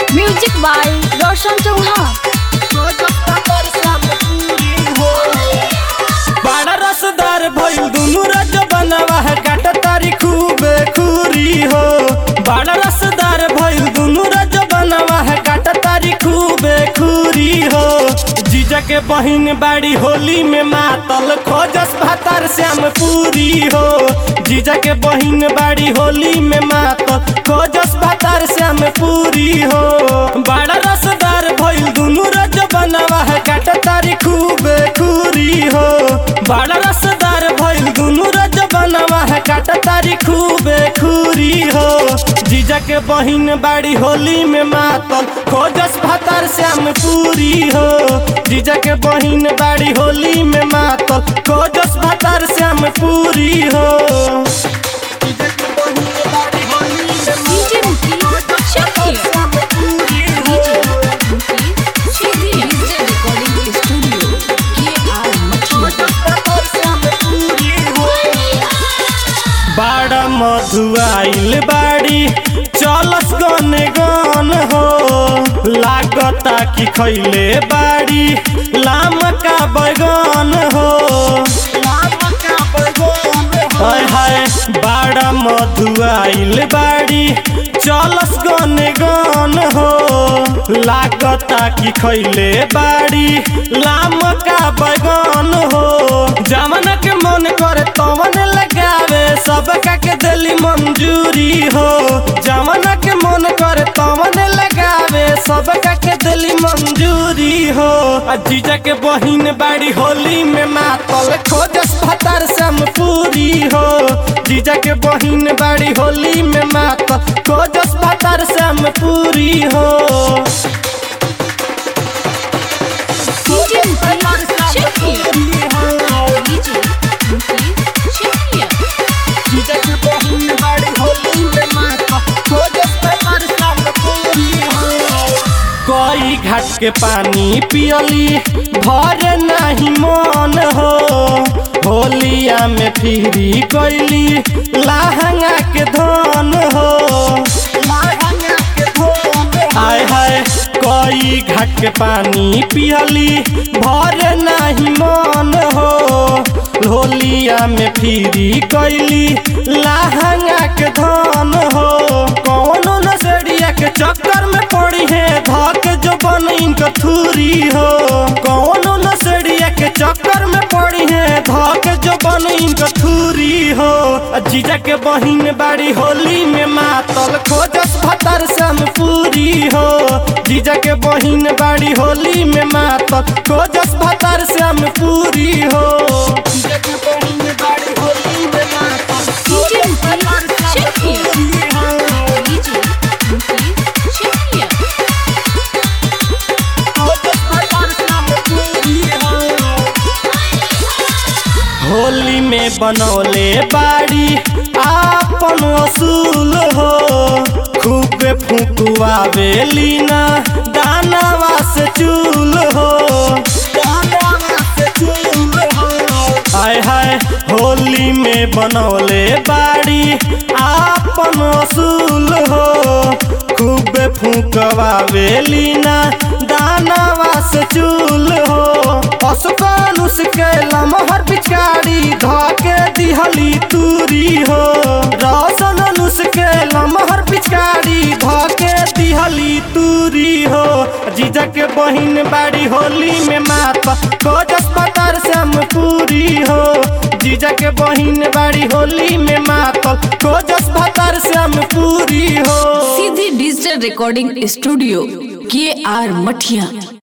music by रोशन चौहान बड़ा रसदार भइल दुनु रज बनवा है काट तारी खूबे खूरी हो बड़ा रसदार भइल दुनु रज बनवा है काट तारी खूबे खूरी हो जीजा के बहिन बाड़ी होली में मातल खोजस भातार श्याम पूरी हो जीजा के बहिन बाड़ी होली में मातल खोजस भातार श्याम पूरी हो बड़ा रसदार भइल दुनु रज बनवा है काट तारी खूबे खूरी हो बड़ा रसदार भइल दुनु रज बनवा है काट तारी खूबे खूरी हो जीजा के बहिन बाड़ी होली में मातल खोजस भातार श्याम पूरी हो जीजा के बहिन बाड़ी होली में मातल खोजस भातार श्याम पूरी हो जीजा के बहिन बाड़ी होली में DJ Mukesh Chakiya DJ Mukesh Chakiya DJ recording studio के आर मछली बाड़ा मधुआइल बाड़ी चलस गने गन हो लागता कि खैले बाड़ी लाम का बैगन हो हाय हाय बाड़ा मधुआइल बाड़ी चलस गने गन हो लागता कि खैले बाड़ी लाम का बैगन हो जमन के मन करे तवन लगावे सबका के दिली मंजूरी हो जमन के मन करे तवन लगावे सबका के दिली मंजूरी हो आ जीजा के बहिन बाड़ी होली में मातल खोजस भतार सम पूरी हो जीजा के बहिन बाड़ी होली में मातल खोजस भतार सम पूरी हो डीजे मुकेश चकिया डीजे मुकेश चकिया जीजा के बहिन बाड़ी होली में मातल खोजस भतार सम पूरी हो कोई घाट के पानी पियली भर नहीं मन हो होलिया में फिरी कैली लहंगा के धन हो हाय हाय कोई घाट के पानी पियली भर नहीं मन हो होलिया में फिरी कैली लहंगा के धन हो कौनो नसड़िया के चक्कर में पड़ी है धक जो बन इनका थूरी हो कौनो नसड़िया के चक्कर में पड़ी है धक जो बन इनका थूरी हो आ जीजा के बहिन बाड़ी होली में मातल खोजस भतर सम पूरी हो जीजा के बहिन बाड़ी होली में मातल खोजस भतर सम पूरी हो जीजा के बहिन बाड़ी होली में मातल डीजे मुकेश चकिया डीजे मुकेश चकिया होली में बनौले बाड़ी आपन असूल हो खूब फुकुआवे लीना दानवा से चूल हो हाय हाय होली में बनौले बाड़ी आपन असूल हो खूब फुकवावे लीना दानवा से चूल हो पशुपानुष के लमहर पिचकारी धके दिहली तूरी हो रौशन अनुष के लमहर पिचकारी धके दिहली तूरी हो जीजा के बहिन बाड़ी होली में माता खोजस पतार सम पूरी हो जीजा के बहिन बाड़ी होली में मातल खोजस भतार सम पूरी हो सीधी डिजिटल रिकॉर्डिंग स्टूडियो के आर मठिया